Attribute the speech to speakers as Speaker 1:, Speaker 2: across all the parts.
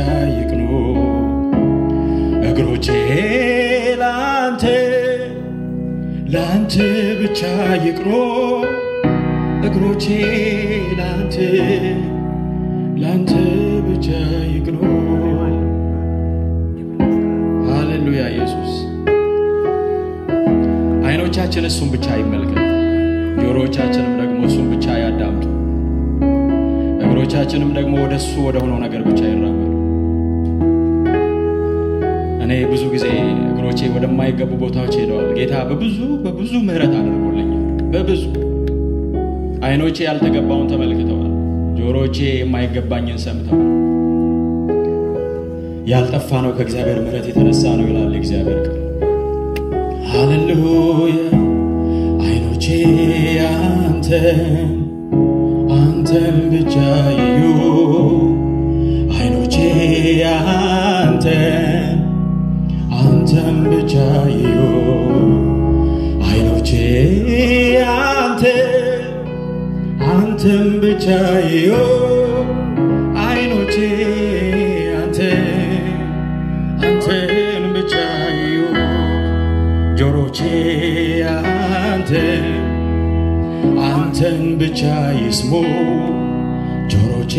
Speaker 1: ይቅኑ እግሮቼ ላንተ ላንተ ብቻ ይቅኑ እግሮቼ ላንተ ላንተ ብቻ ይቅኑ። ሃሌሉያ ኢየሱስ። አይኖቻችን እሱን ብቻ ይመልከት፣ ጆሮዎቻችንም ደግሞ እሱን ብቻ ያዳምጡ፣ እግሮቻችንም ደግሞ ወደ እሱ ወደ ሆነው ነገር ብቻ ይራመዱ። እኔ ብዙ ጊዜ እግሮቼ ወደማይገቡ ቦታዎች ሄደዋል። ጌታ በብዙ በብዙ ምሕረት አድርጎልኛል። በብዙ አይኖቼ ያልተገባውን ተመልክተዋል። ጆሮቼ የማይገባኝን ሰምተዋል። ያልጠፋ ነው ከእግዚአብሔር ምሕረት የተነሳ ነው ይላል እግዚአብሔር ቃል። ሃሌሉያ አይኖቼ አንተን አንተን ብቻ ይዩ አይኖቼ አንተን አንተን ብቻ ይዩ አይኖቼ አንተን አንተን ብቻ ይዩ አይኖቼ አንተን አንተን ብቻ ይዩ ጆሮቼ አንተን አንተን ብቻ ይስሙ ጆሮቼ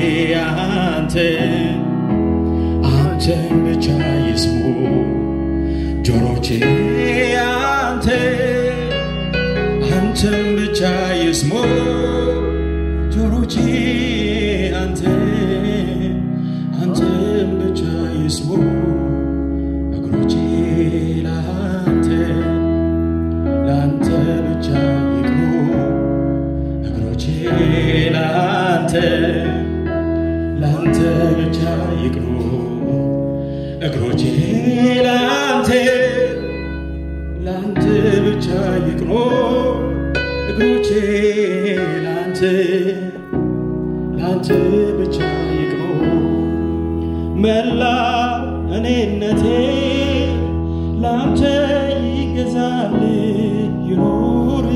Speaker 1: አንተን አንተን ብቻ ይስሙ ጆሮቼ አንተን አንተን ብቻ ይስሙ ጆሮቼ አንተን አንተን ብቻ ይስሙ እግሮቼ ላንተ ላንተ ብቻ ይቅኑ እግሮቼ ላንተ ላንተ ብቻ ይቅኑ እግሮቼ ላንተ ላንተ ብቻ ይቅኑ እግሮቼ ላንተ ላንተ ብቻ ይቅኑ መላ እኔነቴ ላንተ ይገዛል ይኑር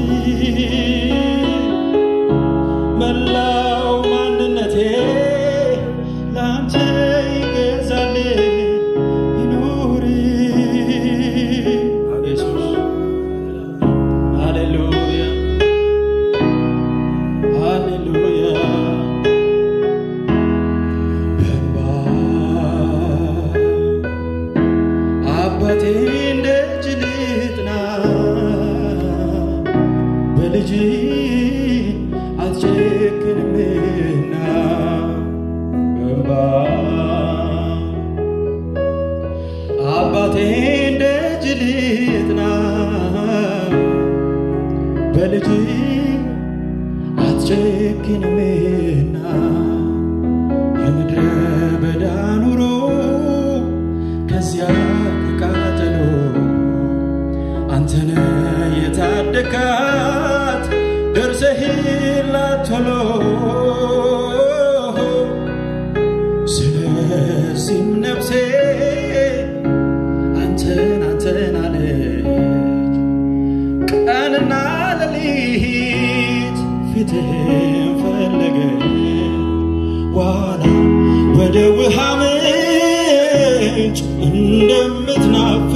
Speaker 1: መላው ማንነቴ ላንተ ይገዛል ይኑር ኢየሱስ ሃሌሉያ ሃሌሉያ በእንባ አባቴ እንደ እጅ ልጥና በልጅ አትጨክንምና በእንባ አባቴ እንደ እጅ ልጥና በልጅ አትጨክንምና የምድረ በዳ ኑሮ ከዚያ ከቃጠሎ አንተነ የታደካት ደርሰህላት ቶሎ ስለዚህም ነፍሴ አንተን አንተን አለች ቀንና ሌሊት ፊትህን ፈለገች ዋላ ወደ ውሃ ምንጭ እንደምትናፍቅ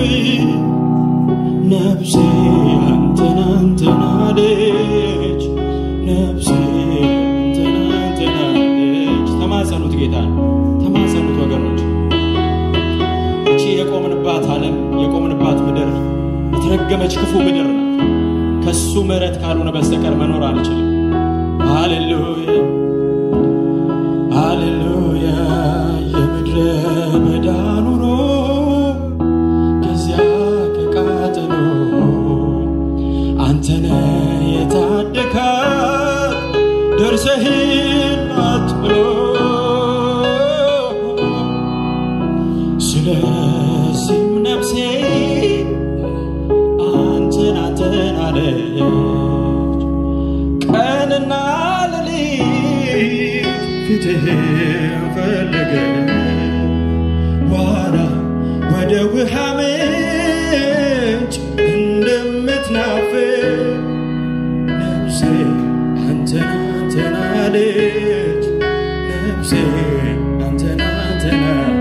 Speaker 1: ነፍሴ አንተን አንተን አለች ነፍሴ አንተን አንተን አለች። ተማጸኑት ጌታን ተማጸኑት ወገኖች። እቺ የቆምንባት ዓለም የቆምንባት ምድር የተረገመች ክፉ ምድር ናት። ከሱ ምሕረት ካልሆነ በስተቀር መኖር አንችልም። ሃሌሉያ ሃሌሉያ የምድረ በዳ ኑሮ ከዚያ ከቃጠሎ አንተነ የታደካት ደርሰህላት ብሎ ስለዚህም ነፍሴ አንተን አንተን አለች ቀንና ሌሊት ፊትህን ፈለገ ዋላ ወደ ውሃ ምንጭ እንደምትናፍቅ ነፍሴ አንተን አንተን አለች ነፍሴ አንተን አንተን አለች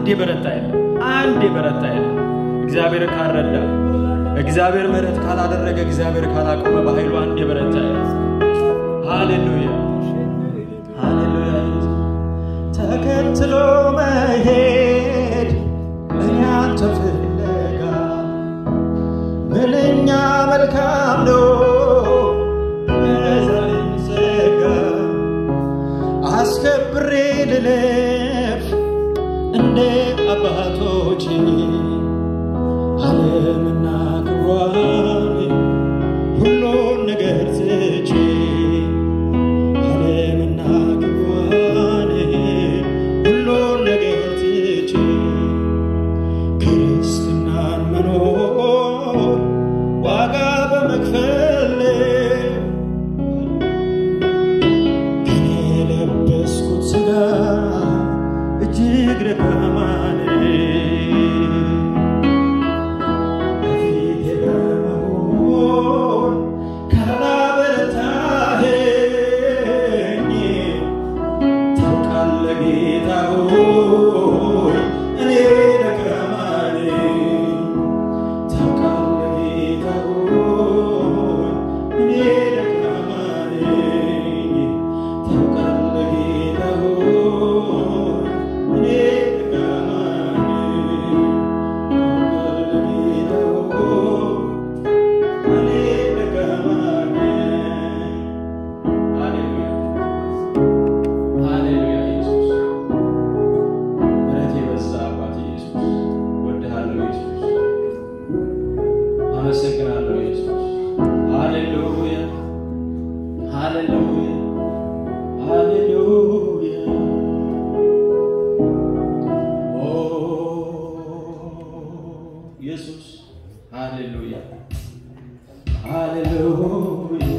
Speaker 1: አንድ የበረታ የለም። አንድ የበረታ የለም። እግዚአብሔር ካልረዳ፣ እግዚአብሔር ምሕረት ካላደረገ፣ እግዚአብሔር ካላቆመ በኃይሉ አንድ የበረታ የለም። ሃሌሉያ ሃሌሉያ። ተከትሎ መሄድ እኔ አንተ ፍለጋ ምንኛ መልካም ነው በዛሬም ዘጋ አስከብሬ ልለፍ እንደ አባቶቼ ዓለምና ክብሯን ሁሉን ነገር ትቼ ዓለምና ክብሯን ሁሉን ነገር ትቼ ክርስትናን መኖር ዋጋ በመክፈል ግን የለበስኩት ሥጋ እጅግ ደካማ በፊቴ በመሆን ካላበረታኸኝ ታውቃለህ ጌታ ሆይ እኔ ደካማ ነኝ። ታውቃለህ ጌታ ሆይ እኔ ደካማ ነኝ። ታውቃለህ ጌታ ሆይ እኔ ደካማ ነኝ። ታውቃለህ ጌታ ሆይ እኔ ደካማ ነኝ። ሃሌሉያ ሃሌሉያ ኢየሱስ ምሕረት የበዛ አባት ኢየሱስ ወድሃለሁ ኢየሱስ አመሰግናለሁ ኢየሱስ ሃሌሉያ ሃሌሉያ ሃሌሉያ ኦ ኢየሱስ ሃሌሉያ ሃሌሉያ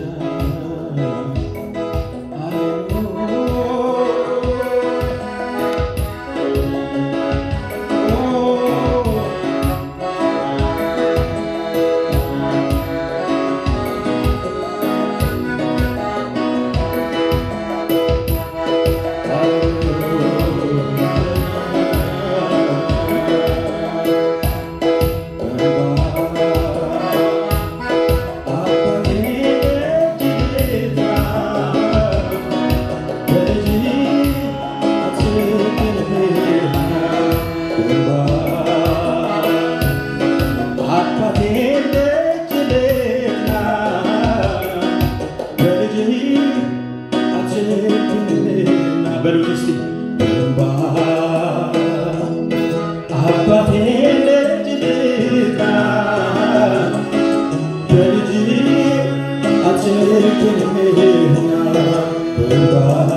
Speaker 1: አባቴ ልጅ ልጥራ በልጅ አትክልህና በእንባ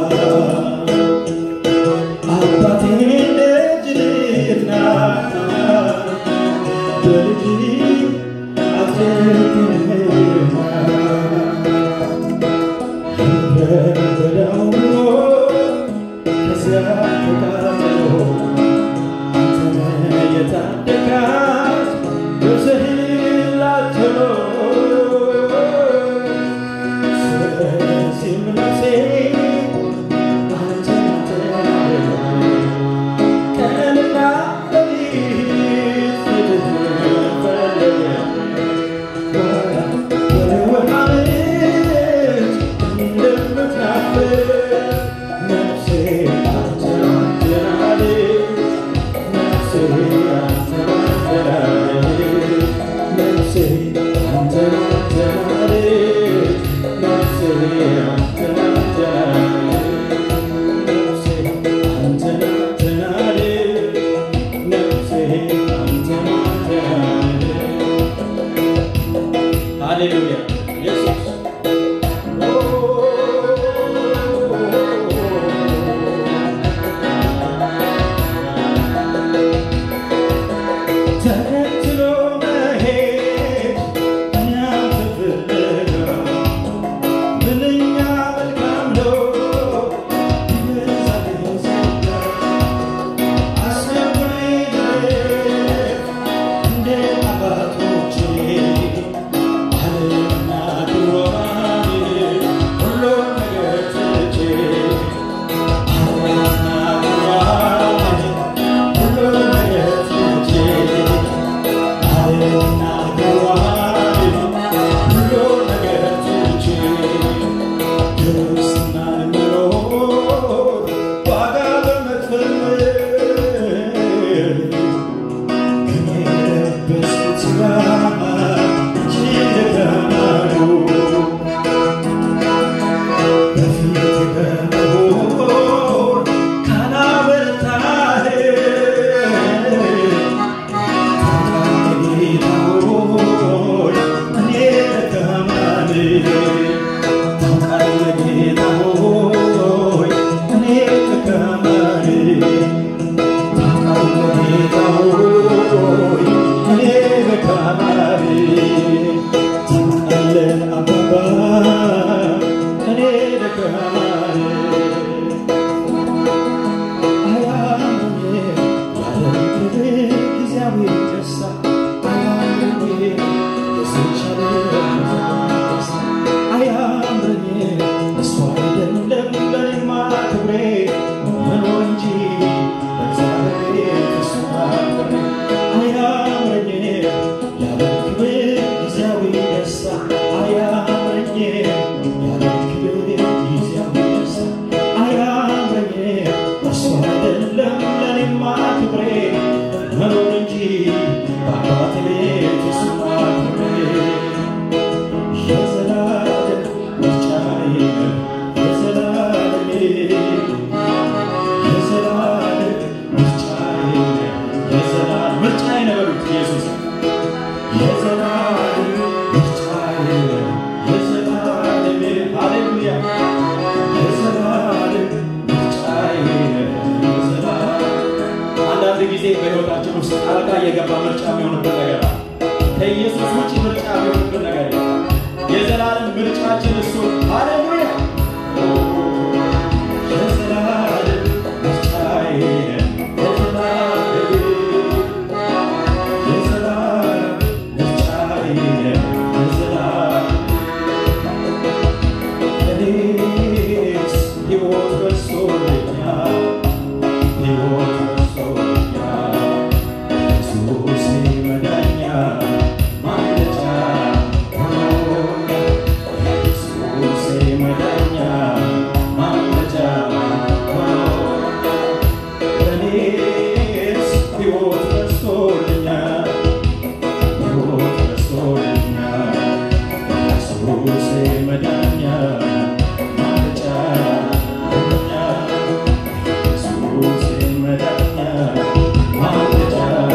Speaker 1: አባቴ ልጅ ልጥራ በልጅ አትክልህና በበዳው ከዚያ ተቃጥሎ አንተነ የታደጋት ነፍስህን ላትሎ ስለዚህም ነፍሴ አንተን ትላለች። ቀንና ሌሊት ፊትህን ፈለገች። ወደ ውሃ ምንጭ እንደምትናፍቅ ነፍሴ አንተን ትላለች። ነፍሴ አንተን ትላለች። ነፍሴ አንተን ትላለች። ነፍሴ አንተን ትላለች። ነፍሴ አንተን ትላለች። ነፍሴ አንተን ትላለች። ሃሌሉያ ኢየሱስ ተከትሎ መሄድ እኛ ፍለጋ ምንኛ መልካም በሕይወታችን ውስጥ ጣልቃ እየገባ ምርጫ የሚሆንብን ነገር አለ። ከኢየሱስ ውጭ ምርጫ የሚሆንብን ነገር የለም። የዘላለም ምርጫችን እሱ ሃሌሉያ የዘላለም ምርጫዬ የዘላለም የዘላለም ምርጫዬ የዘላለም እኔስ ሕይወት በዝቶልኛል ሕይወት በዝቶልኛል ኢየሱስ መዳኛ ማምለጫ ሆኖኛል ኢየሱስ መዳኛ ማምለጫ ሆኖኛል እኔስ ሕይወት በዝቶልኛል ሕይወት በዝቶልኛል ኢየሱስ መዳኛ ማምለጫ ሆኖኛል ኢየሱስ መዳኛ ማምለጫ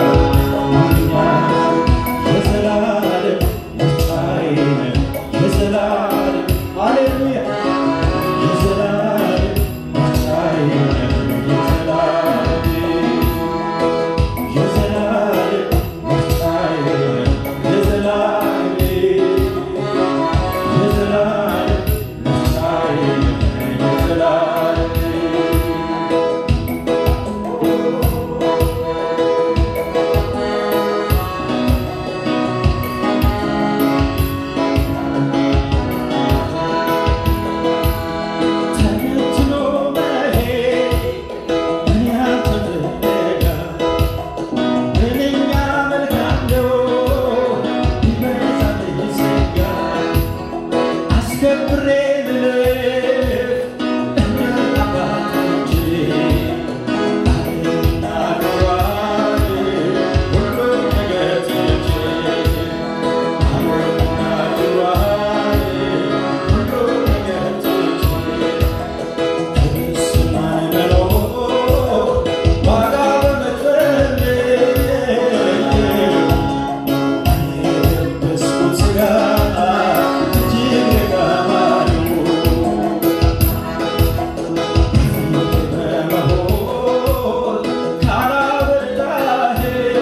Speaker 1: ሆኖኛል የዘላለም ምርጫዬ ነህ የዘላለም ሃሌሉያ የዘላለም ምርጫዬ ነህ የዘላለም የዘላለም ምርጫዬ ነህ የዘላለም የዘላለም ምርጫዬ ነህ የዘላለም ተነትኖ መሄድ ምን ያልተደረገ ምንኛ መልካም ነው ቢበዛል ይዘጋ አስከብሬ ልልፍ እኛ አባቶቼ አለና ክብሯን ሁሉን ነገር ትቼ አለና ክብሯን ሁሉን ነገር ትቼ ክርስትናን መኖር ዋጋ በመክፈል የለበስኩት ሥጋ እጅግ የከበረ ነው። በመሆን ካላበላኸኝ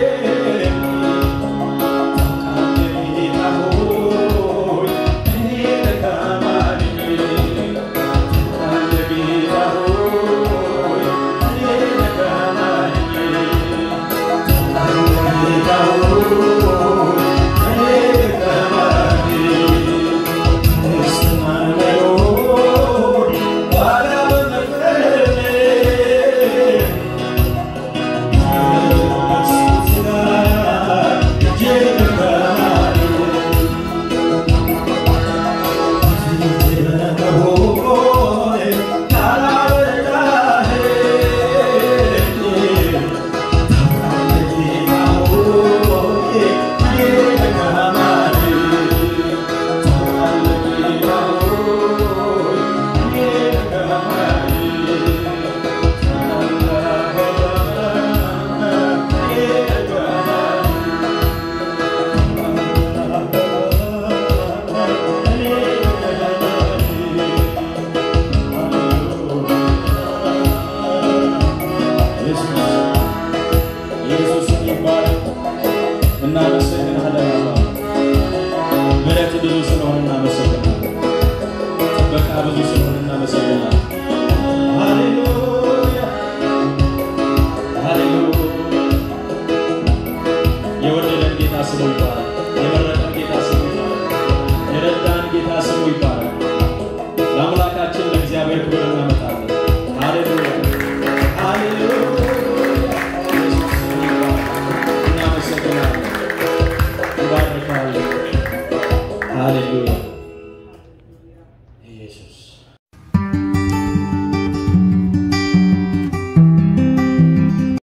Speaker 1: ታውቃለህ ጌታ ሆይ እኔ ደካማ ነኝ። ኢየሱስ ይባረክ። እናመሰግናለን አባ። ምሕረት ብዙ ስለሆነ እናመሰግናለን። ጥበቃ ብዙ ስለሆነ እናመሰግናለን። ሃሌሉያ ሃሌሉያ። የወደደን ጌታ ስሙ ይባላል። የመረጠን ጌታ ስሙ ይባላል። የረዳን ጌታ ስሙ ይባላል። ለአምላካችን ለእግዚአብሔር ክብር እናመጣለን። ሃሌሉያ ሃሌሉያ። ኢየሱስ ስሙ ይባረክ። እናመሰግናለን። እንባርካለን። ሃሌሉያ